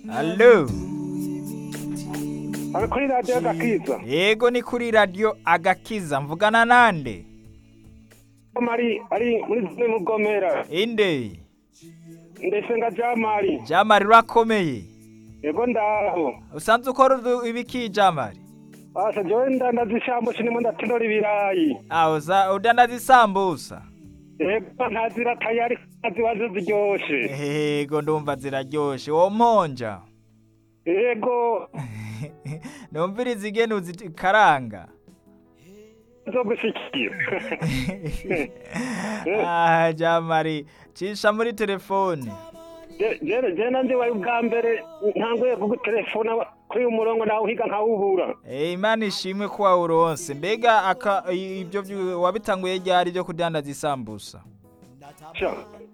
Allo ari kuri radiyo agakiza yego ni kuri radio agakiza mvugana nande mari ari muri zimwe mu bwomera inde ndetse nga jamari jamari urakomeye yego ndaho usanzwe ukora udu- ibiki jamari asa jewe ndandaza ishambo sinimo ndatonora ibirayi aho uza udandaza isambusa yego ntazira tayari ntazibazo ziryoshe yego ndumva ziraryoshe wo mponja yego numviriza igene uzikaranga zo gushikira ah jamari cisha muri telefone jere jere nanje wari ubwa mbere ntanguye kugutelefona kuri uyu murongo nawe uhiga nkawubura Eh, imana ishimwe ko wawuronse mbega aka i- ibyo byu- wabitanguye ryari byo kudandaza isambusa Sha.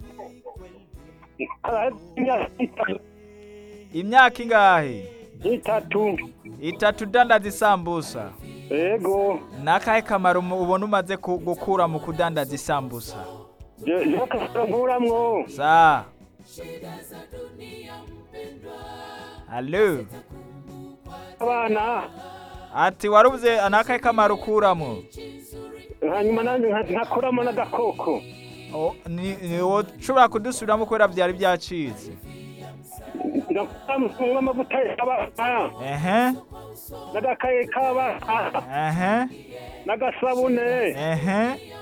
Ah, imyaka itatu imyaka ingahe itatu itatu udandaza isambusa yego nakahe kamaro mu- ubona umaze ku- gukura mu kudandaza isambusa jewe kasanguramwo sa halo abana ati warubuze nakahe kamaro ukuramwo hanyuma nanjye nka- nkakuramo n'agakoko O, ni- ni- woshobora kudusubiramo kubera byari byacitse ndakuramo amavuta y'abana ehe n'agakaye k'abana ehe n'agasabune ehe